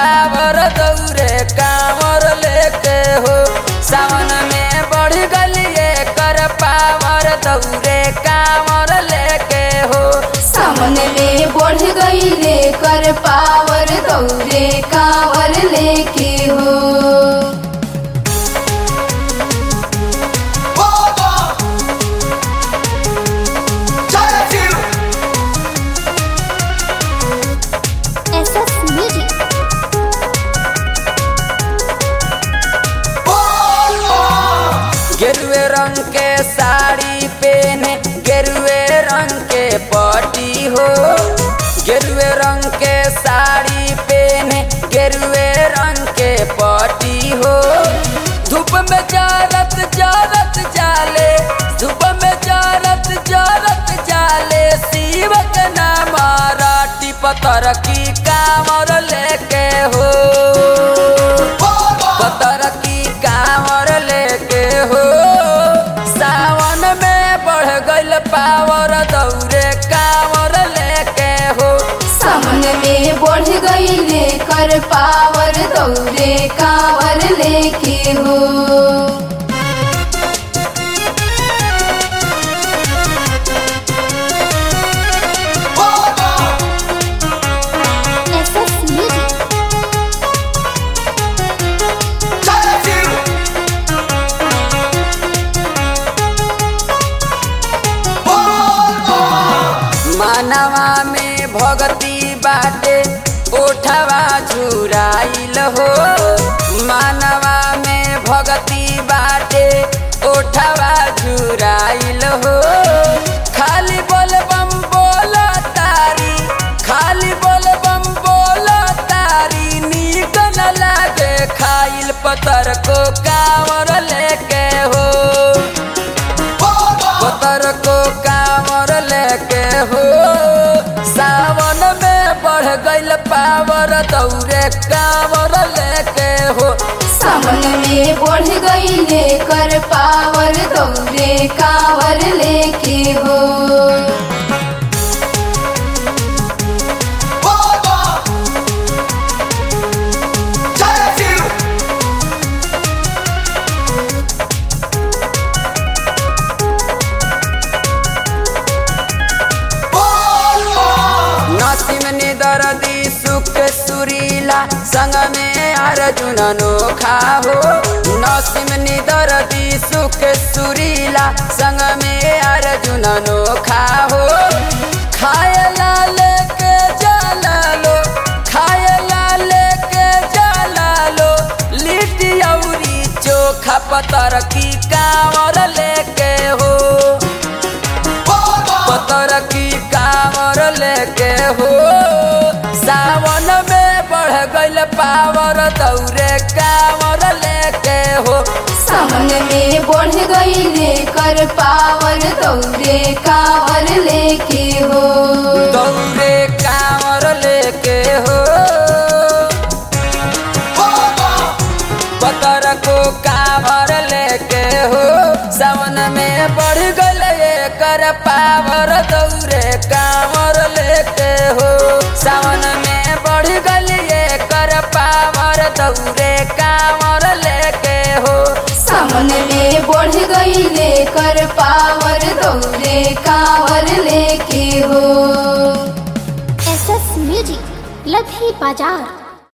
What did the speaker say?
Power दौरे कांवर लेके हो सावन में बढ़ गलिए कर पावर दौरे कांवर लेके हो सावन में बढ़ गईले कर पावर दौरे कांवर लेके हो SS Music. गेरुए रंग के साड़ी पहने गेरुए रंग के पटी हो गेरुए रंग के साड़ी पहने गेरुए रंग के पटी हो धूप में जारत जारत जाले धूप में जारत जारत जाले शिव के नाम राटी पतर की कामर लेके हो पतर की कांवर लेके हो सावन में बढ़ गइल पावर दौरे कांवर लेके हो सावन में बढ़ गईले कर पावर दौरे कांवर लेके हो SS Music. मानवा में भगती बाटे ओठवा झुराइल हो मानवा में भगती बाटे ओठवा झुराइल हो खाली बोल बम बोल तारी खाली बोल बम बोल तारी नीक न लागे खाइल पतर को कांवर लेके हो पतर को कांवर लेके हो सावन में बढ़ गइल पावर दौरे कांवर लेके हो सावन में बढ़ गईले कर पावर दौरे कांवर लेके हो नसीम निदरदी सुख सुरीला संग में अर्जुन अनोखा हो नसीम निदरदी सुख सुरीला संग में अर्जुन अनोखा हो खाए ला लेके जाला लो खाए ला लेके जाला लो लिट्टी औरी चोखा पतर की कांवर लेके हो पतर की कांवर लेके हो सावन में बढ़ गइल पावर दौरे कांवर लेके हो सावन में बढ़ गईले कर पावर दौरे कांवर लेके हो दौरे कांवर लेके हो पतर को कांवर लेके हो सावन में बढ़ गइल कर पावर दौरे कांवर लेके हो सावन में बढ़ गइल कर पावर दौरे कांवर लेके हो सावन में बढ़ गईले कर पावर दौरे कांवर लेके हो SS Music. लधी बाजार